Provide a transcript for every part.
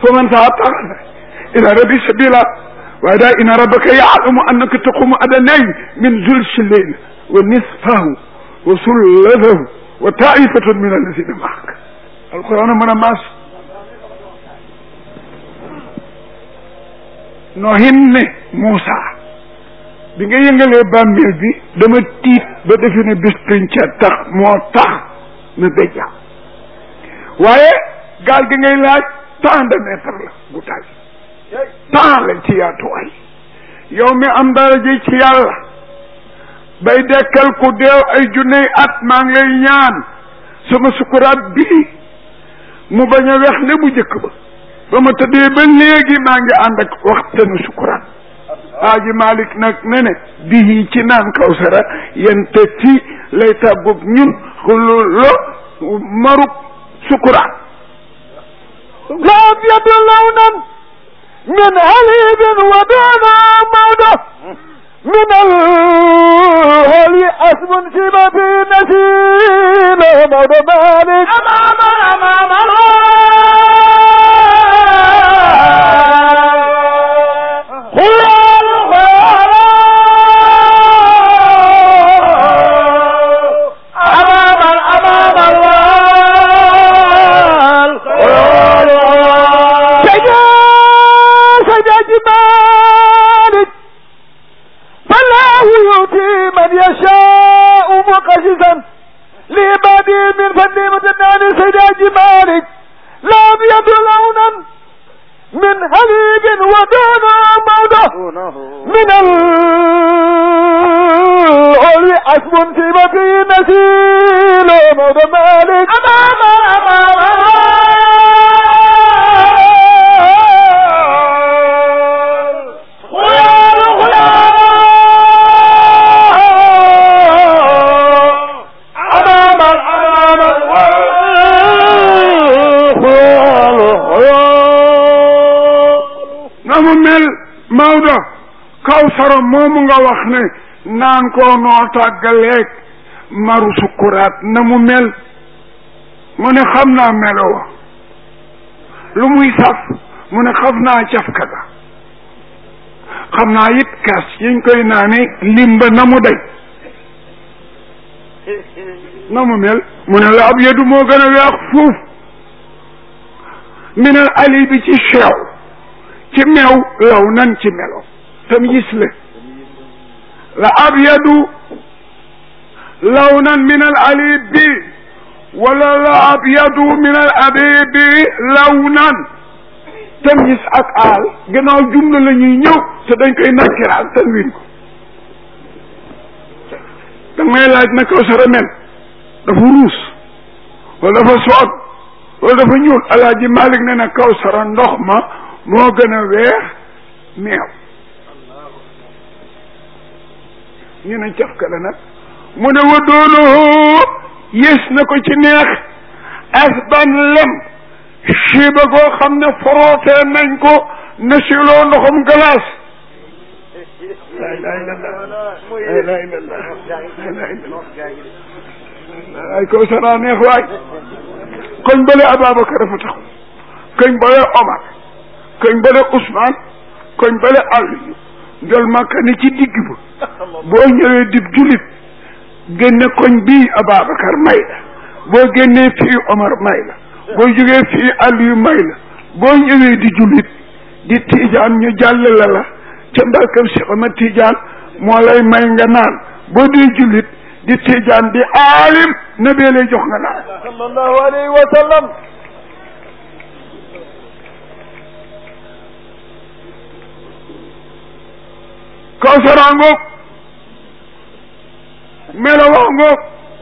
fa man saa taxala ila rabbi sabila waaye daal inna rabbaka yaalamu annaka taqumu adnay min zulsi lleyl wa nisfahu wa sullatahu wa taifatun min alladina maak alquran a mën a maas noohin ne Moussa bi nga yëngalee bàmmeel bi dama tiit ba defe ne bis pinca tax moo tax na béjja waaye gaal gi ngay laaj tant de mètre la gutaay tant la ci yaatuwaay yow mi am daraja ci yàlla bay dekkal ku deew ay junney at maa ngi lay ñaan sama sukuraat bii mu bañ a wex ne bu njëkk ba ba ma tëddee ba léegi maa ngi ànd ak waxtanu sukuraat Aaji Malik nag ne ne bii ci naan kawsara yente fi lay tàggug ñun xululo maruk sukuraat لم يدل لونا من هليب ودون موضة من الهلي اسم شبه في نسيل موضة مالك امام امام خيال امام امام الله سيدا سيدا جمالك فالله يؤتي من يشاء مقشزا لعباده من فضل متنان سيدا جمالك لا أبيض لونا من حليب ودون موضة من العلي أسم في بقي نسيل موضة مالك أمام أمام خيال خيال أمام أمام خيال خيال na mu mel Maodo kawsara moomu nga wax ne naan koo noo tàggaleeg maru sukuraat na mu mel mu ne xam naa melo wa lu muy saf mu ne xam naa cafka ga xam naa it kas yiñ koy naane limba na mu day na mu mel mu ne la ab yedu moo gën a weex fuuf minal ali bi ci cheew ci meew law nan ci melo tam gis le la abyadu lawnan min al alibi wala la abyadu min al abibi lawnan tam gis ak aal gannaaw jumla la ñuy ñëw te dañ koy nakkiraal tanwin ko da may laaj na kaw sara mel dafa ruus wala dafa soog wala dafa ñuul alaaji Malik ne na kaw sara ndox ma moo gën a weex meew ñu ne cafka la nag mu ne wa doonoo yées na ko ci neex asban lem siiba goo xam ne forootee nañ ko na siloo ndoxam glace la ilaha illallah la ilaha illallah la ilaha illallah ay kaw sara neex waay koñ bale Ababacar dafa tax koñ bale Omar koñ bale Ousmane koñ bale Aliou njol Makka ni ci digg ba boo ñëwee dib julit génne koñ bii Ababacar may la boo génnee fii Omar may la boo jógee fii Aliou may la boo ñëwee di julit di tiijaan ñu jàll la la ca mbarkam si Omar tiijaan moo lay may nga naan boo dee julit di tiijaan di aalim na bee lay jox nga naan sallallahu alayhi wa sallam kawsara ngoog melowaa ngoog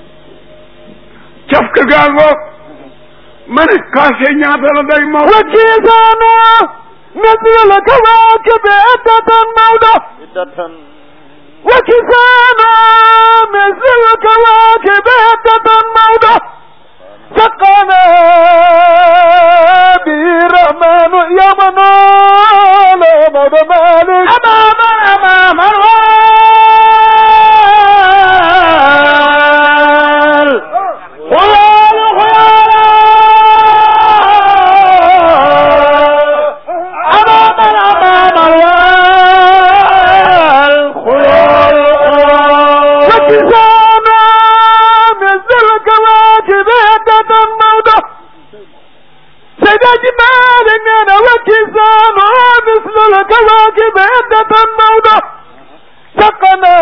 cafka gaa ngoog ma ne kaase ñaata la day maw وكيسانا مثل الكواكب عدة موضة وكسانا مثل الكواكب عدة موضة سقانا به الرحمن يومنا لا موضة مالك أمام أمام الغال خيال خيال الحاج مالك انا وكسان مثل الكواكب عدة موضة سقنا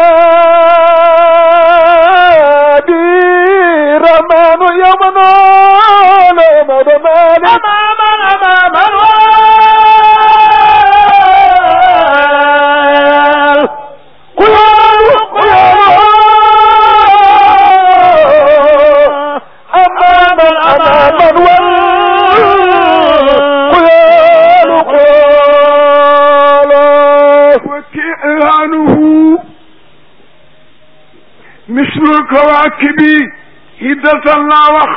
بي رمان يمنى لمد مالك امام امام الوال قيال قيال امام امام الوال قيال قيال وكيانه مثل الكواكب هدة لا وخ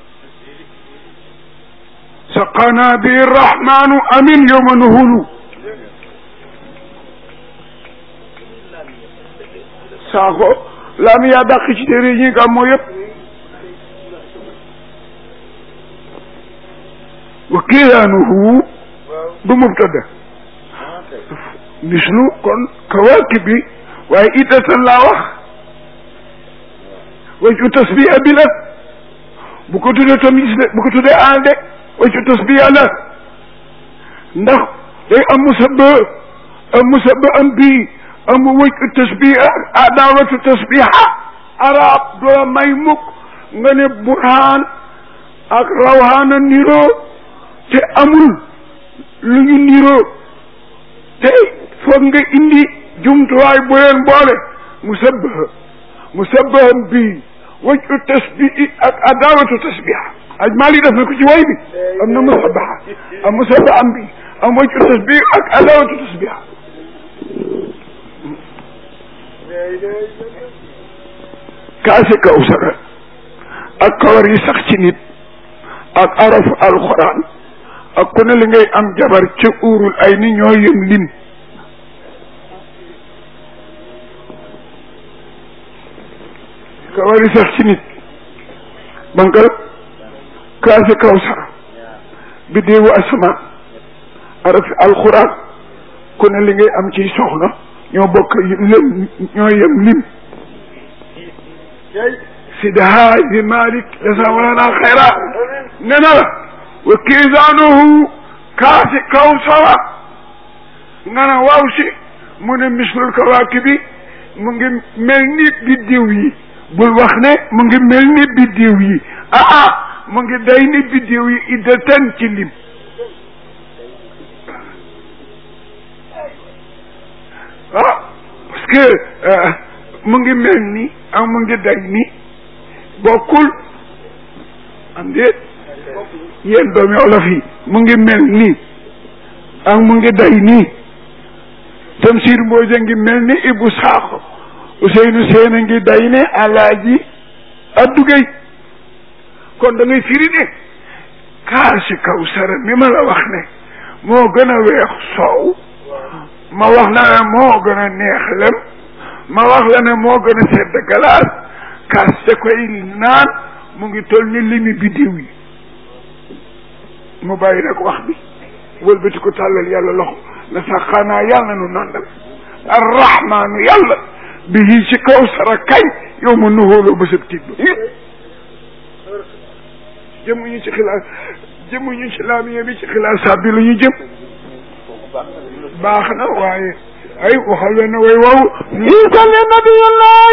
سقنا به الرحمن أمين يوم نهلو saako lam yaa dàq ci téere ñi gàmmoo yëpp wa kiilaanuhu du mubtada mislu kon kawaakib bi waaye iddatan laa wax waju tasbiya bi la bu ko tuddee tamis de bu ko tuddee aan de waju tasbiya la ndax day am musabba am musabba am bii am waju tasbiya adawatu tasbiha arab doo may mukk nga ne burhaan ak rawhaana niroo te amul lu ñu niroo te foog nga indi jumtuwaay bu leen boole musabbaha musabbaham bii waju tasbihi ak adawatu tasbiha aj maali def na ko ci way bi am na musabbaha am musabbaha am bi am waju tasbihi ak adawatu tasbiha kaase kawsara ak kawar yi sax ci nit ak arafu alquran ak ku ne li ngay am jabar ca uurul ay ni ñoo yëm lim kawar yi sax ci nit bankal kaase kawsara biddeewu asamaan arafi alquran ku ne li ngay am ci soxna ñoo bokk lim ñoo yem lim sidi haaji malik jasamalana xayra ne na la wa kiisaanuhu kaasi kawsara nga na waaw si mu ne mislul kawaakibi mu ngi mel ni biddiw yi bul wax ne mu ngi mel ni biddiw yi ah ah mu ngi day ni biddiw yi iddatan ci lim ah parce que mu ngi mel ni ak mu ngi day ni bokkul am déet yéen doomi olof yi mu ngi mel ni ak mu ngi day nii Tamsir Mbooja ngi mel ni Ibu Saaxo Ousseynou Seen a ngi day ne Alaaji Addugay kon da ngay firi ne kaasi Kawsara mi ma la wax ne moo gën a weex soow ma wax la ne moo gën a neex lem ma wax la ne moo gën a sedd galaas kaas te koy naan mu ngi toll ni limi biddiw yi mu bàyyi nag wax bi wëlbati ko tàllal yàlla loxo na sax xanaa yàlla nu nandal arrahmaanu yàlla bi yi ci kaw sara kañ yow ma nuhóoloo ba sëb tiit ba jëmuñu ci xilaas jëmuñu ci laamiya bi ci xilaasaat bi lu ñu jëm baax na waaye ay waxal leen ne way wow عيسى لنبي الله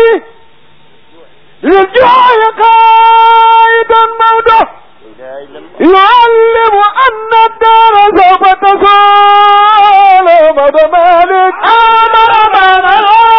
للجوع قائدا موته يعلم أن الدار سوف تزول مدى مالك آمر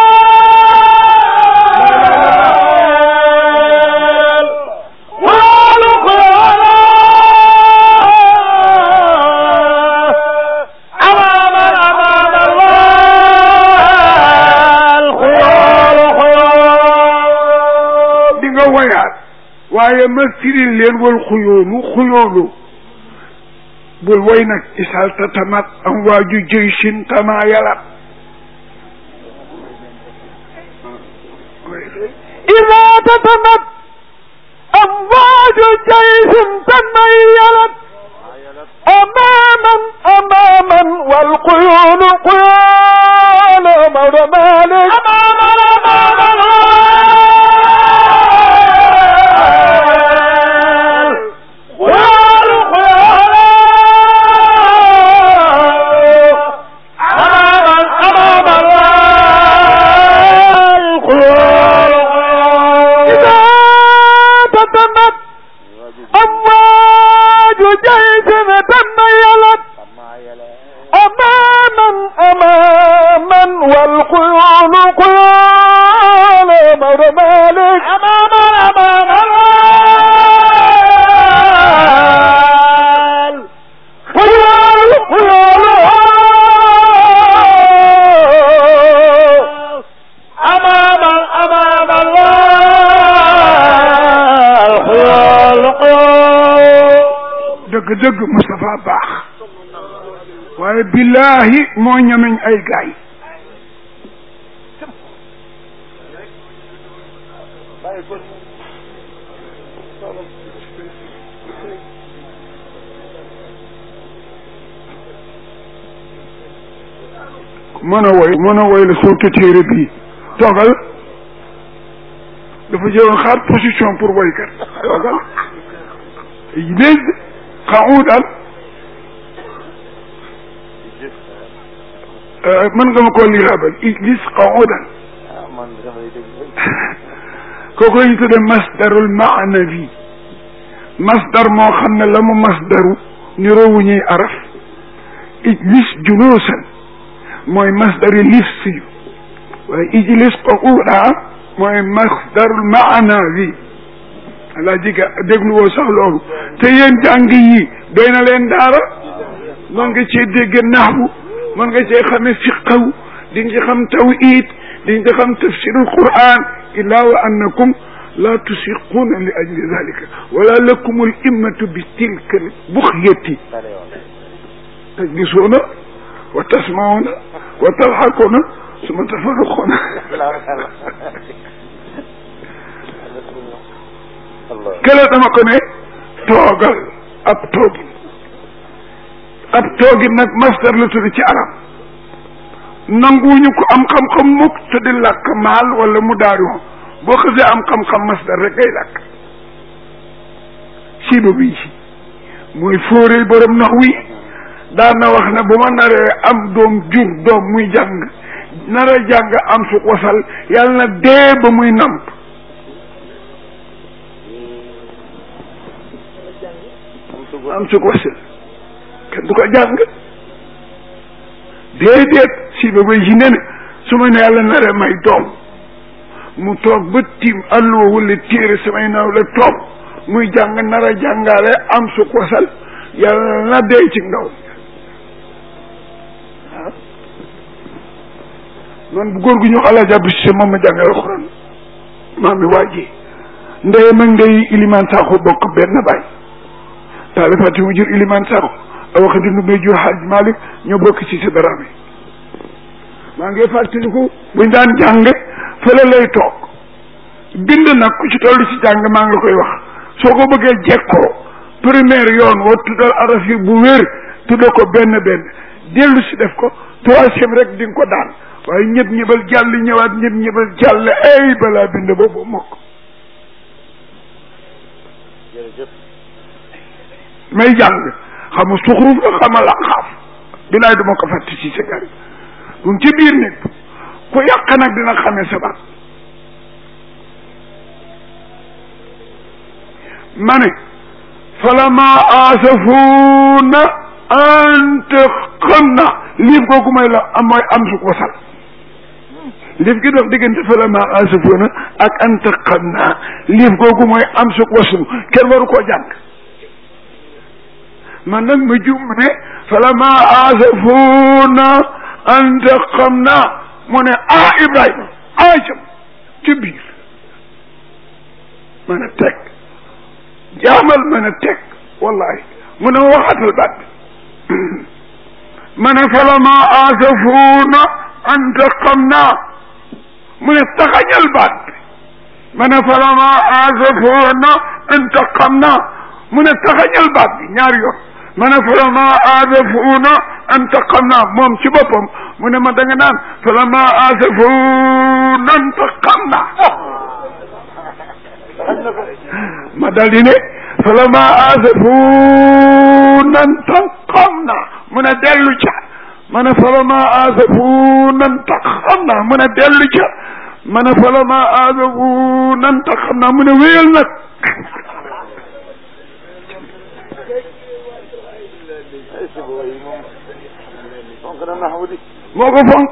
di nga woyaat waaye ma firil leen wal xuyoonu xuyoonu bul woy nag isal tatamat am waaju jëy sin tama yalat إذا تتمت أمواج جيش تميلت أماما أماما والقيون قيان مولى مالك أماما أماما dëgg-dëgg Moustapha baax waaye billahi moo ñameñ ay gaay mën a woy mën a woy la surtout téere bii toogal dafa jëloon xaar position pour woykat toogal léegi xawudan mën nga ma koo liraabal ijlis xawudan kooku ñu tudde masdarul maanawi masdar moo xam ne la mu masdaru niroowu ñuy araf ijlis juluusan mooy masdari lifsi waaye ijlis quuda mooy masdarul maanawi alaa jiga déglu woo sax loolu te yéen jàng yi doy na leen daara mën nga cee dégg naxwu mën nga cee xame fiqaw di nga ci xam tawhid di nga ci xam tafsirul quran illa wa annakum la tusiquuna li ajli dalika wala lakum al immatu bi tilka al buxyati tajlisuuna wa tasmauna wa tadxakuuna suma tafarruquuna kële dama ko ne toogal ab toogin ab toogin nag masdar la tudd ci arab nanguwuñu ko am xam-xam mukk te di làkk maal wala mu daarion boo xasee am xam-xam masdar rek ngay làkk siiba bi mooy fóoree borom nax wi daan na wax ne bu ma naree am doom jur doom muy jàng nara jàng am su wasal yàlla na dee ba muy namp am su wasal kenn du ko jàng déedéet si ba bay si ne ne su ma ne yàlla naree may doom mu toog ba tiim alluwa wala téere samay naw la toog muy jàng nara jàngaale am su wasal yàlla na dee ci ndaw man bu góor gu ñu xalaat jàpp si moom ma jàngal alxuraan maam mi waaji ndey mag ndey iliman saaxo bokk benn baay taalifati mu jur iliman saaxo awaxa di ndumee jur xaaj malik ñoo bokk ci sa daraame maa ngi fàttaliku buñ daan jàng fële lay toog bind nag ku ci toll ci jàng maa ngi la koy wax soo ko bëggee jekkoo première yoon wa tuddal araf yi bu wér tudda ko benn benn dellu si def ko troisième rek di nga ko daan waaye ñëpp ñëbal jàll ñëwaat ñëpp ñëbal jàll ay balaa bind boobu mokk may jàng xama suxruf la xama la xaaf bilaay duma ko fàtte ci sa gari bu ci biir nit ku yàq nag dina xamee sa baat ma ne falama asafuuna ante xam na liif googu may la am mooy am su ko sal liif gi dox diggante falama asafuuna ak ante xam naa liif googu mooy am su ko sal kenn waru koo jàng man nag ma jum ne falama asafuuna ante xam naa mu ne ah Ibrahima ah jëm ci biir mën a teg jaamal mën a teg wallahi mu ne ma waxatal baat bi ma ne falama asafuuna antaqamna mu ne taxañal baat bi ma ne falama asafuuna antaqamna mu ne taxañal baat bi ñaari yoon ma ne falama asafuuna antaqamna moom ci boppam mu ne ma da nga naan falama asafuuna antaqamna ma dal di ne falama asafuuna intaqamna mu ne dellu ca ma ne falama asafuuna intaqamna mu ne dellu ca ma ne falama asafuuna intaqamna mu ne wéyal nag moo ko fonk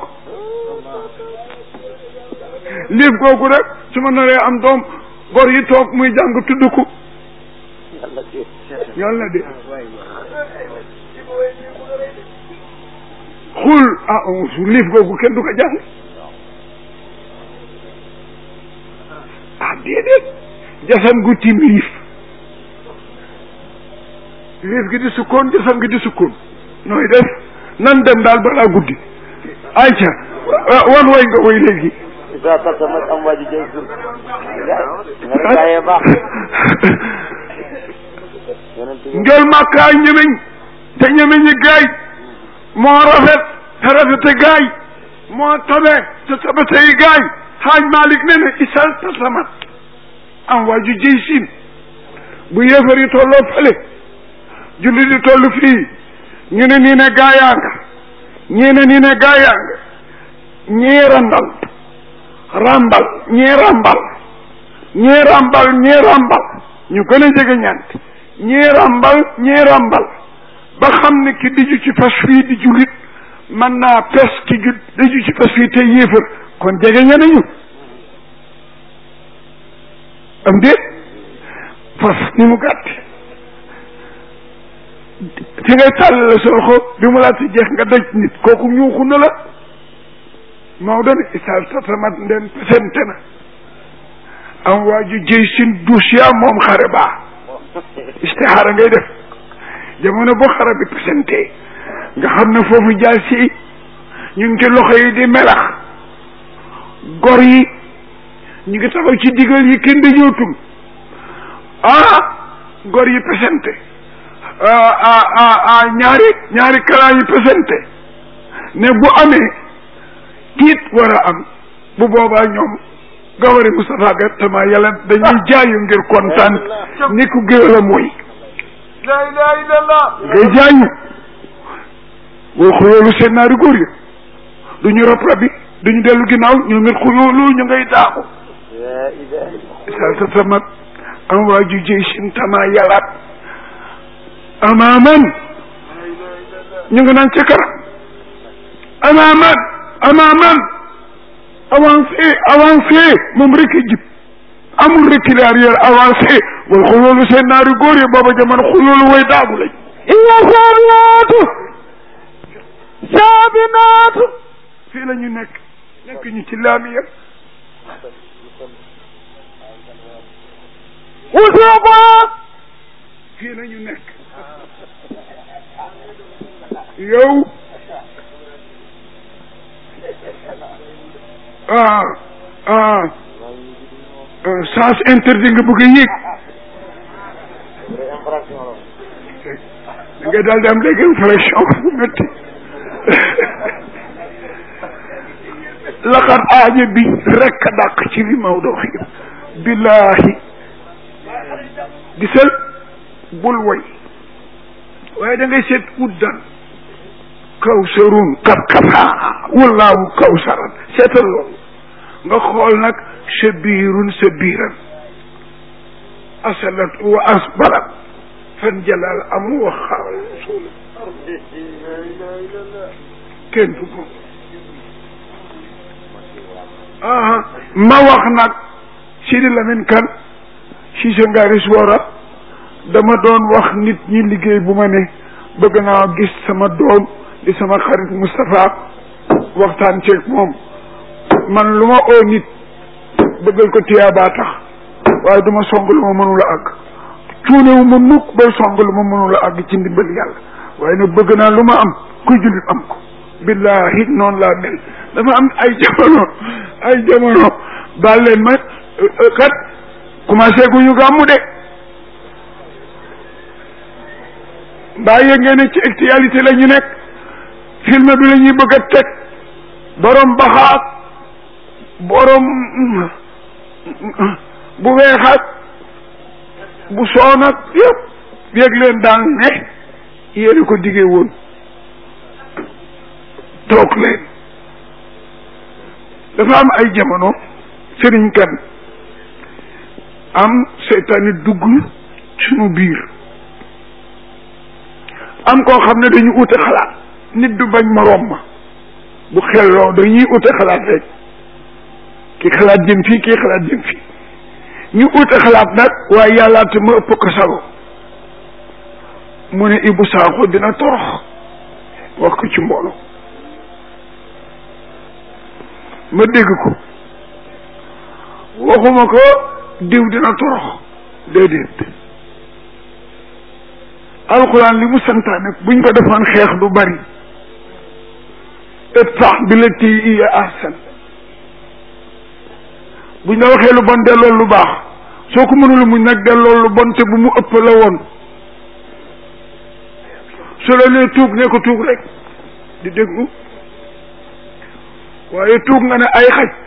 liif googu rek su ma naree am doom gor yi toog muy jàng tudd ko yàlla de xul ah su liif googu kenn du ko jàng ah déedéet jasan gu tim liif liif gi di sukkoon jësam gi di sukkoon nooy def nan dem daal balaa guddi ayca wan way nga way léegi isa tasamat am waa ji jëy sun nga ne gaayee baax yonent bi ngel màkkaa ñemeñ te ñemeñi gaay moo rafet te rafete gaay moo tabe te tabetey gaay xaaj Malik ne ne isal tasamat am waa ju jëy siin bu yéefar yi tolloo fële julli di toll fii ñu ne nii ne gaayaa nga ñii ne nii ne gaayaa nga ñii randal rambal ñii rambal ñii rambal ñii rambal ñu gën a jege ñant ñii rambal ñii rambal ba xam ne ki diju ci fas fii di jullit mën naa pes ki ju diju ci fas fii te yéefar kon jege ñanañu am déet fas ni mu gàtt fi ngay tàllale sa loxo bi mu laata jeex nga daj nit kooku ñuuxu na la Maodo ne isal tatamat ndeen pesente na am waa ju jëy sin duusiya moom xare baa istixaara ngay def jamono boo xare bi pesente nga xam ne foofu jaal si ñu ngi ci loxo yi di melax gor yi ñu ngi taxaw ci digal yi kenn dañootul ah gor yi pesente ah ah ah ah ñaari ñaari kalaa yi pesente ne bu amee tiit war a am bu boobaa ñoom gawari Moustapha Gattama yàlla dañuy jaayu ngir kontaan ni ku géwél a mooy la ilaha illallah ngay jaayu boo xuyoolu seen naari góor yi du ñu rab rabi du ñu dellu ginnaaw ñu ngir xuyoolu ñu ngay daaxu la ilaha illallah sa sa tamat am waa ju jëy sin tama yàllaat amaaman ñu ngi naan ca kanam amaaman amaaman avancé avancé moom rek a jib amul recul arrière avancé wal xuloolu seen naari góor yi booba jamono xuloolu way daagu lañ iya saabinaatu saabinaatu fii la ñu nekk nekk ñu ci laamiya usuqa fii la ñu nekk yow ah ah sens interdit nga bëgg a yéeg da ngay daal di am léegi infraction bu métti laqad aaja bi rekk a dàq ci li Maodo wax yëpp billahi gisal bul woy waaye da ngay seet uddan kawsarun kat kataa wallaahu kawsaran seetal loolu nga xool nag sa biirun sa biiran asalat wa asbarat fan jalal amu wa xaaral suul kenn du ko ah ma wax nag Sidi Lamine Kane si sa ngaari suwara dama doon wax nit ñi liggéey bu ma ne bëgg naa gis sama doom di sama xarit Moustapha waxtaan ceeg moom man lu ma oo nit bëggal ko tiyaabaa tax waaye duma song lu ma mënula àgg cuunewu ma mukk bay song lu ma mënula àgg ci ndimbal yàlla waaye nag bëgg naa lu ma am kuy jullit am ko billahi noonu laa mel dafa am ay jamono ay jamono baal leen ma kat commencé gu ñu gàmmu de mbaa yëg ngeen ne ci actualité la ñu nekk film bi la ñuy bëgg a teg borom baxaat borom bu weexaat bu soonat yëpp yëg leen daal ne yéen ko diggee woon toog leen dafa am ay jamono sëriñ kan am seytaane dugg suñu biir am koo xam ne dañu ute xalaat nit du bañ moroom ma bu xelloo dañuy ute xalaat rek ki xalaat jëm fii kii xalaat jëm fii ñu ute xalaat nag waaye yàllaate ma ëpp ko sago mu ne Ibou Sakho dina torox wax ko ci mbooloo ma dégg ko waxuma ko diw dina torox déedéet alxuraan li mu santaane buñ ko defoon xeex du bari idfa' billatii hiya ahsan buñ la waxee lu bon delloo lu baax soo ko mënul muñ nag delloo lu bon te bu mu ëpp la woon su la nee tuug ne ko tuug rek di déglu waaye tuug nga ne ay xaj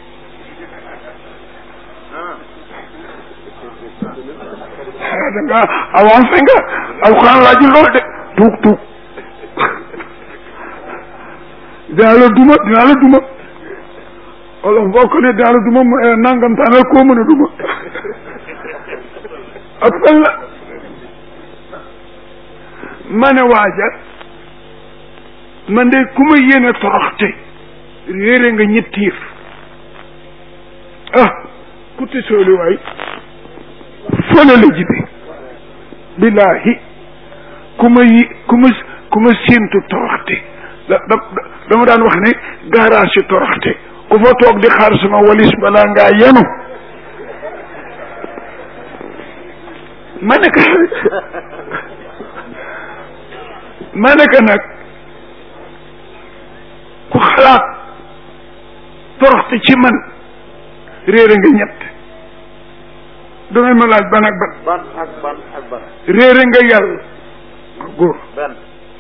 da nga avancé nga alxuraan laajul loolu de tuug tuug dinaa la duma dinaa la duma wala boo ko ne dinaa la duma mu nangam taanal koo mën a duma ak fan la ma ne waaja man de ku ma yéene toroxte réere nga ñettiif ah ku te sooli waay fële la jibe billahi ku ma yi ku ma ku ma séentu toroxte da da dama daan wax ne garage si toroxte ku fa toog di xaar sama walis balaa ngaa yenu ma ne ka ma ne ka nag ku xalaat toroxte ci man réere nga ñett dangay ma laaj ban ak ban ban ak ban ak ban réere nga yàlla góor benn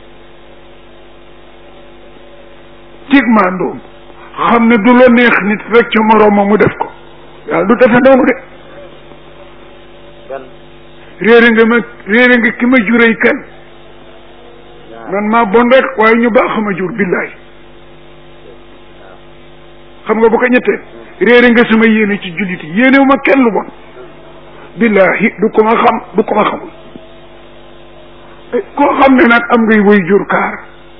tig maandoom xam ne du la neex nit rek ca moroomam mu def ko yàlla du defe noonu de benn réere nga ma réere nga ki ma jurey kan man maa bon rek waaye ñu baax ma jur billaay xam nga bu ko ñettee réere nga sama yéene ci jullit yi yéenewu ma kenn lu bon billahi du ko ma xam du ko ma xamul koo xam ne nag am ngay woy jur kaar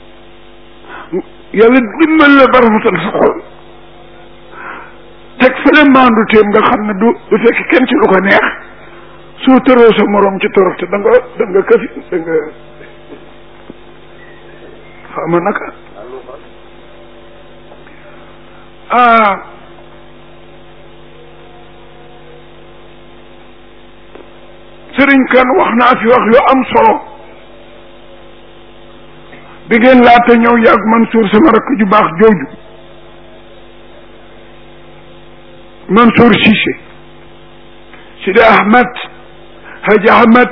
yàlla dimbal la barafatal sa xol teg fële maandu teem nga xam ne du du fekk kenn ci lu ko neex soo tëroo sa morom ci toroxte da nga da nga këfi da nga xama naka ah sëriñ kan wax naa fi wax yu am solo bi ngeen laata ñëw yàgg Mansour sama rakk ju baax jooju Mansour Cissé Sidi Ahmed Haji Ahmed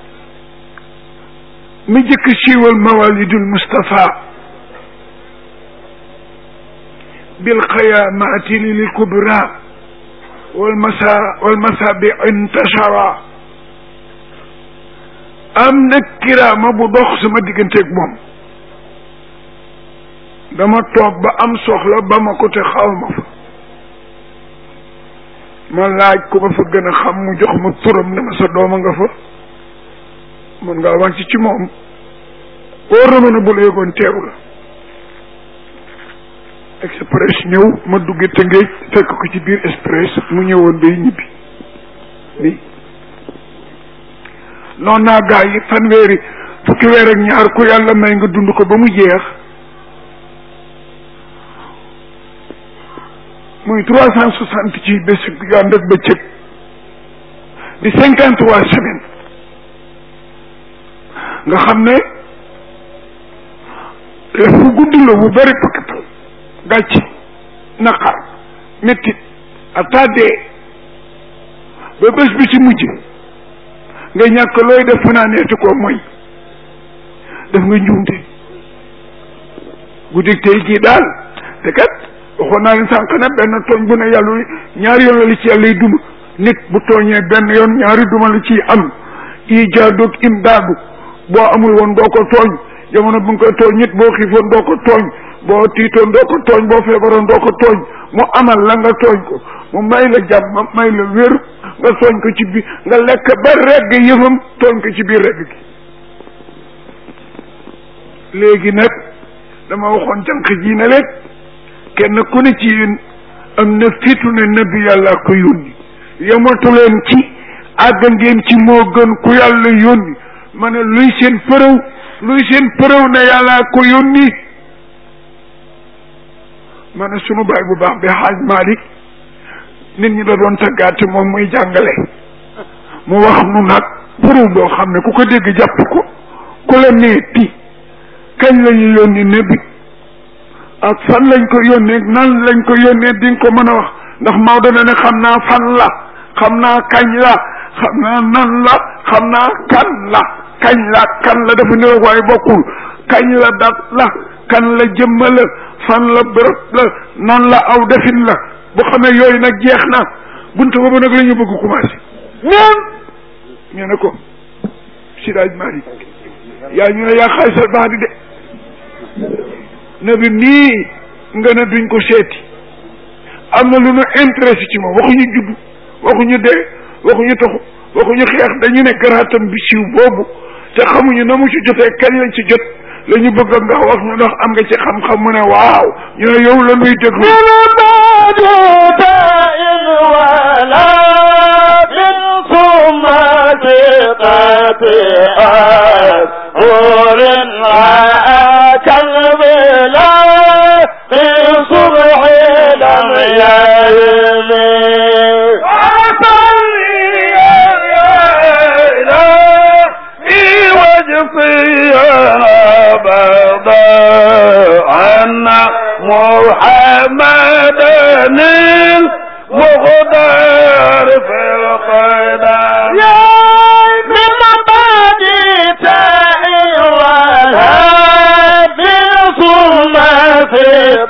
mi jëkk siiwal mawalidul Mustafa bil xayamaati lil kubra wal masa wal masabi intashara am na kiraama bu dox sama digganteeg moom dama toog ba am soxla ba ma ko te xaw ma fa ma laaj ku ma fa gën a xam mu jox ma turam ne ma sa dooma nga fa mën ngaa wàcc ci moom wóor na ma ne bu la yëgoon teeru la express ñëw ma dugge Tëngéej fekk ko ci biir express mu ñëwoon bay ñibbi bi noon naa gaa yi fanweeri fukki weer ak ñaar ku yàlla may nga dund ko ba mu jeex muy trois cent soixante ci bés yu ànd ak bëccëg di cinquante trois semaines nga xam ne fu gudd la bu bëri pakkatal gàcc naqar méttit attadee ba bés bi ci mujj nga ñàkk looy def fanaaneeti ko mooy def nga njuumte guddig tey gii daal te kat waxoon naa leen sànq ne benn tooñ bu ne yàlla ñaari yoon la li ci yàlla yi duma nit bu tooñee benn yoon ñaari duma la ciy am ijaadoog imdaadu boo amul woon doo ko tooñ jamono bu nga koy tooñ nit boo xiifoon doo ko tooñ boo tiitoon doo ko tooñ boo feebaroon doo ko tooñ mu amal la nga tooñ ko mu may la jàmm may la wér nga tooñ ko ci biir nga lekk ba regg yëfam tooñ ko ci biir regg gi léegi nag dama waxoon jànq ji ne leen kenn ku ne ci yéen am na fitu ne nabi yàlla ko yónni yamatu leen ci àgg ngeen ci moo gën ku yàlla yónni ma ne luy seen përëw luy seen përëw ne yàlla ko yónni ma ne sunu baay bu baax bi xaaj Malick nit ñi da doon taggaate moom muy jàngale mu wax nu nag përëw boo xam ne ku ko dégg jàpp ko ku la neeti kañ la ñu yónni nabi ak fan lañ ko yónnee nan lañ ko yónnee di nga ko mën a wax ndax Maodo na ne xam naa fan la xam naa kañ la xam naa nan la xam naa kan la kañ la kan la dafa niroog waaye bokkul kañ la dat la kan la jëmma la fan la bërëb la nan la aw defin la bu xamee yooyu nag jeex na buntu boobu nag la ñu bëgg commencé ñoom ñu ne ko Sidaaj Malik yaa ñu ne yaa xaalisal baax di de nabi nii nga ne duñ ko seeti am na lu ñu intéressé ci moom waxuñu judd waxuñu dee waxuñu taxu waxuñu xeex dañu ne garaatam bi siiw boobu te xamuñu na mu ci jotee kañ lañ ci jot la ñu bëgg nga wax ñu ndax am nga ci xam-xam mu ne waaw ñu ne yow la nuy déglu محمد المغدر في القدر يا من مبادئ والهاب ثم في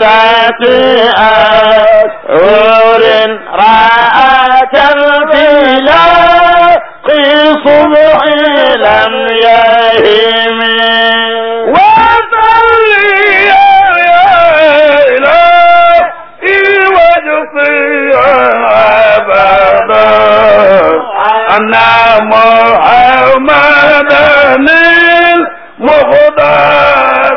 أشهر رأت البلاد في صبح لم يهم أن محمد المختار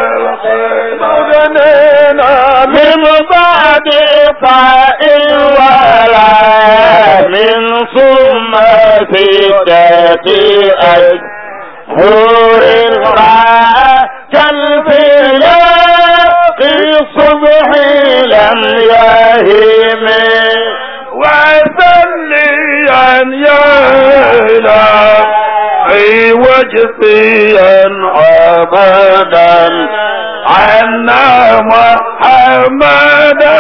بالخير من بعد فائل ولا من ثم ستة أشهر رأت الفلاق الصبح لم يهم وسليا يا إلهي وجفيا أبدا عنا محمدا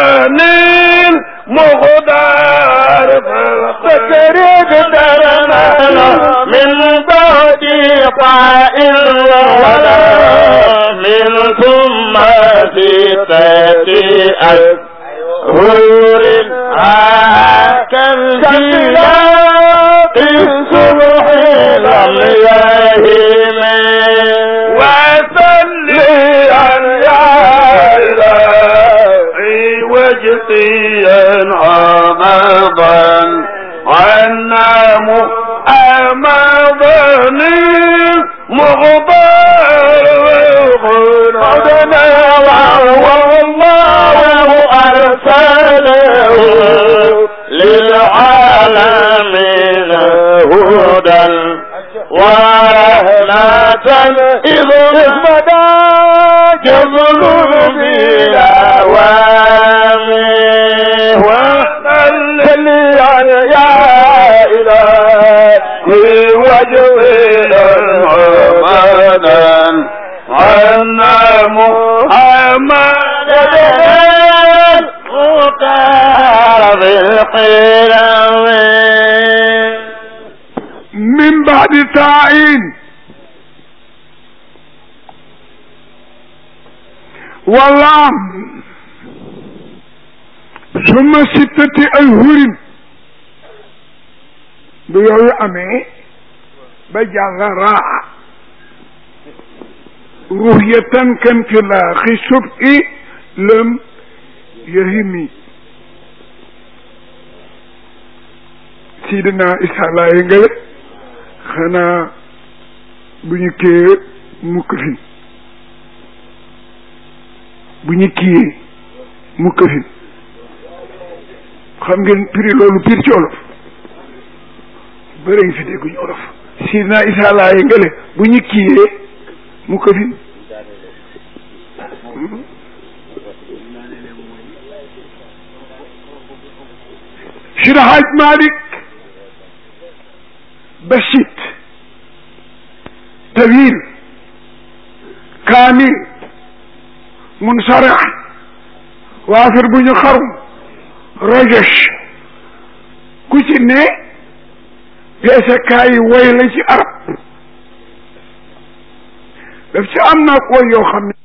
المغدار فكرد درنا من بعد قائل ولا من ثم ستة أشهر كالجلاق الصبح لم يهم وسليا يا إلهي وجطيا عمضا عنا محمدا مغضر عدنا والله أرسله للعالمين هدى ورحمة إذ مدى جبل بالأوامر وصلي يا إلهي وجهنا محمدا عنا محمدا مختار بالقلم من بعد تعين والله ثم ستة أشهر بيوي أمي بجعل راعة رؤية كان في الآخر سبع لم يهمي sidina isa laaye ngale xanaa bu ñu kiyee mukk fin bu ñu kiyee mukk fin xam ngeen piri loolu pir ci olof bëri ngi fi dégguñu olof sidina isa laaye ngale bu ñu kiyee mukk fin Seydi Hajj Malik basit tawil mun sarax waafir bu ñu xarum rajosh ku ci ne peesekaay yi woy la ci arab daf ci am naa woy yoo xam ne